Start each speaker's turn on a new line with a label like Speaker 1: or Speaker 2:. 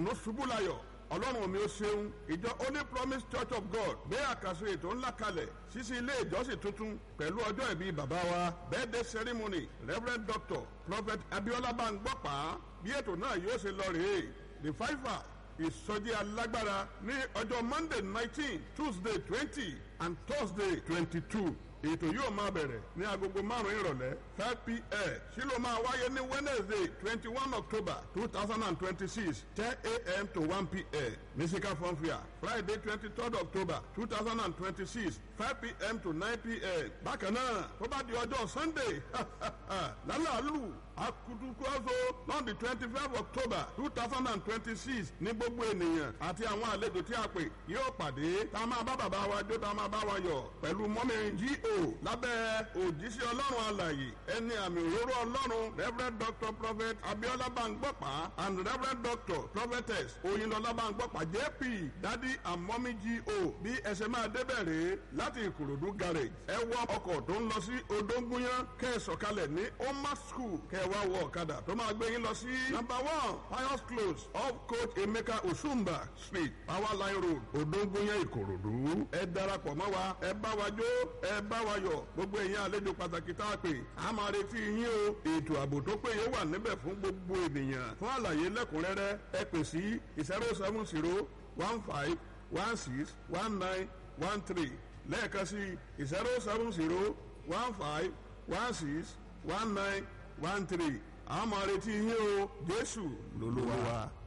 Speaker 1: ìdùnnú ṣubú layọ̀ ọlọ́run mi ó ṣeun ìjọ holy promise church of god gbé àkàsọ ètò ńlá kalẹ̀ ṣíṣí ilé ìjọsìn tuntun pẹ̀lú ọjọ́ ìbí bàbá wa birthday ceremony reverend doctor prophet abiola bangbọ́pá bí ètò náà yóò ṣe lọ rèé the fiver ìsọjí alágbára ní ọjọ́ monday nineteen tuesday twenty and thursday twenty-two ètò yóò máa bẹ̀rẹ̀ ní agogo márùn-ún ìrọ̀lẹ́ five pm sí ló máa wáyé ní wednesday twenty one october two thousand and twenty six ten am to one pm musical fanfare friday twenty third october two thousand and twenty six five pm to nine pm bákan náà tó bá di ọjọ́ sunday lálàálù akutukuazo lọ́ọ̀dì twenty five october two thousand and twenty six ní gbogbo ènìyàn àti àwọn àlejò tí a pè yóò pàdé tá a máa bá bàbá wa jó tá a máa bá wa yọ̀ pẹ̀lú mọ́mí G.O. lábẹ́ òjíṣẹ́ ọlọ́run alàyè ẹni àmì òróró ọlọ́run reverend doctor prophet abiola bangbọ́pá and reverend doctor prophetess oyinlọlá bangbọ́pá jp dadi and mọ́mí G.O. bí ẹsẹ̀ máa débẹ̀ rèé láti ìkòròdú garage ẹ wọ ọkọ̀ tó ń lọ sí odóńgúnyán kẹ́ ẹ sọ̀kalẹ̀ ní oma school kẹ́ ẹ wá wọ ọ̀kadà tó máa gbé yín lọ sí number one pius close off coach emeka osumba street power line road odóńgúnyán ìkòròdú ẹ darapọ̀ mọ́ wa ẹ bá wa jó ẹ bá wa yọ̀ gbogbo èèyàn àlejò pàtàkì tá a pè á máa retí yín o ètò ààbò tó péye wà níbẹ̀ fún gbogbo ènìyàn fún àlàyé lẹ́kùnrẹ́rẹ́ ẹ pè sí zero seven zero one five one six one nine one three lẹ́ẹ̀kan sí zero seven zero one five one six one nine one three àwọn máa retí yín o jésù lolúwa.